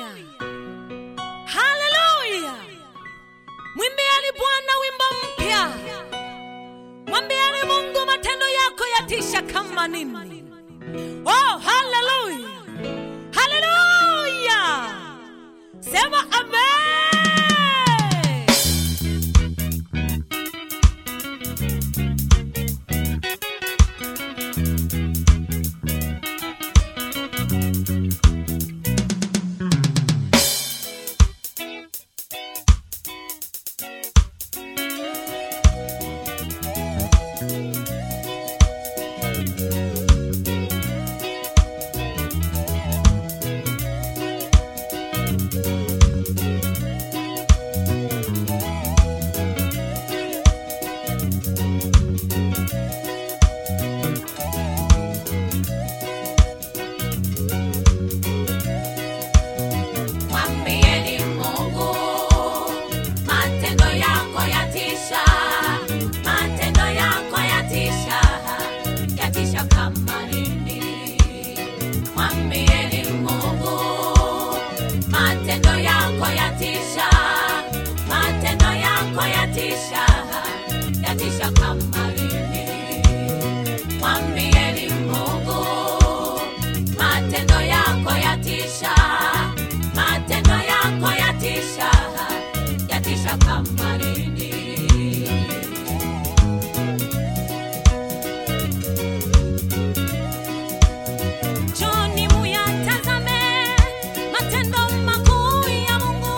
haleluya mwimbieni bwana wimbo mpya mwambieni mungu matendo yako yatisha kama nini oh haleluya haleluya sema amen Mwambieni Mungu, matendo yako yatisha, matendo yako yatisha, yatisha kama nini. Mwambieni Mungu, matendo yako yatisha, matendo yako yatisha, yatisha kama nini. Mwambieni Mungu, matendo yako yatisha, matendo yako yatisha, yatisha kama nini. Njoni muyatazame matendo makuu ya Mungu,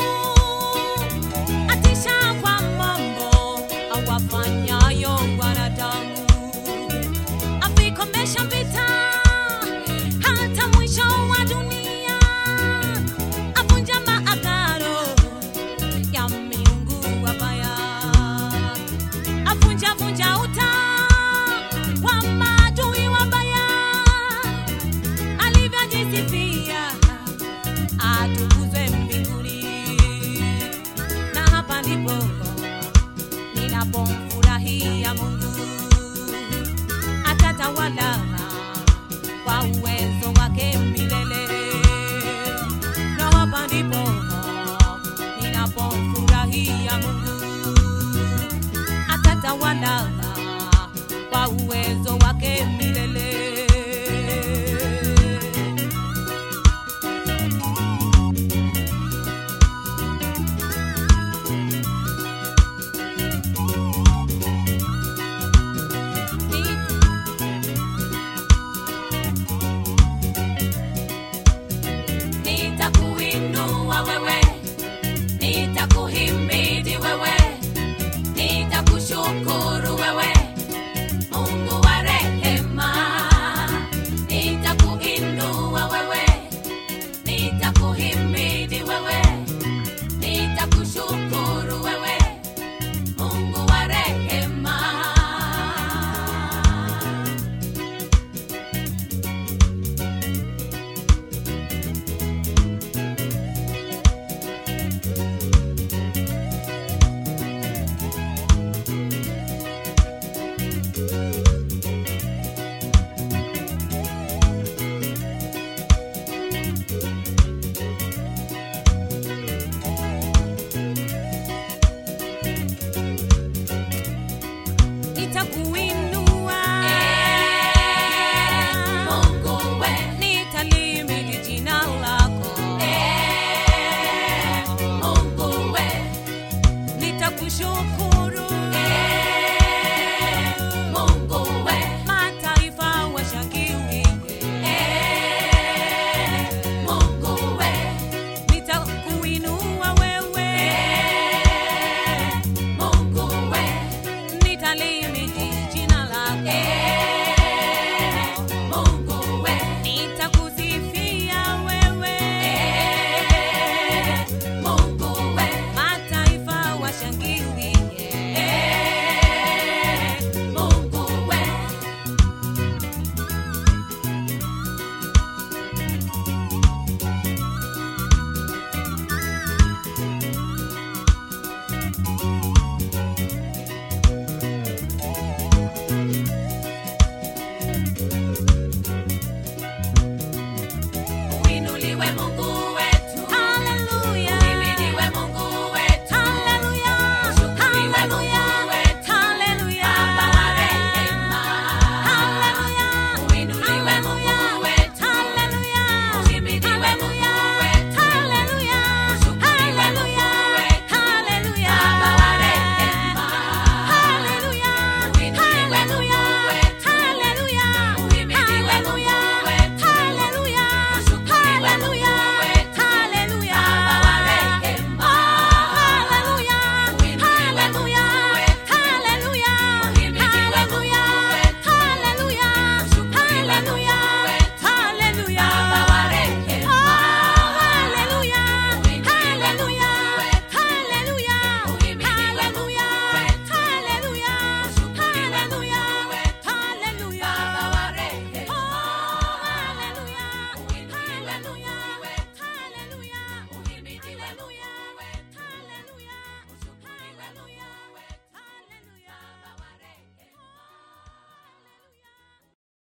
atisha kwa mambo awafanyayo wanadamu, avikomesha vita hata mwisho wa dunia, avunja maagano ya miungu wabaya, avunja vunja uta wa maadui wabaya alivyojisifia atukuzwe mbinguni. Na hapa ndipo ninapomfurahia Mungu, atatawala kwa uwezo wake milele. Na hapa ndipo ninapomfurahia Mungu, atatawala kwa uwezo wake milele. Nitakuinua wewe, nitakuhimidi wewe, nitakushukuru wewe, Mungu wa rehema. Nitakuinua wewe, nitakuhimidi wewe, nitakushukuru wewe, Mungu wa rehema. Nitakuinua, Mungu we, nitalimidi jina lako, Mungu we, nitakushukuru, Mungu we, mataifa washangilie, Mungu we, nitakuinua wewe, Mungu we, nitalimidi jina lako, Mungu we, nitakusifia wewe, Mungu we, mataifa washangilie. Mungu we. Uinuliwe Mungu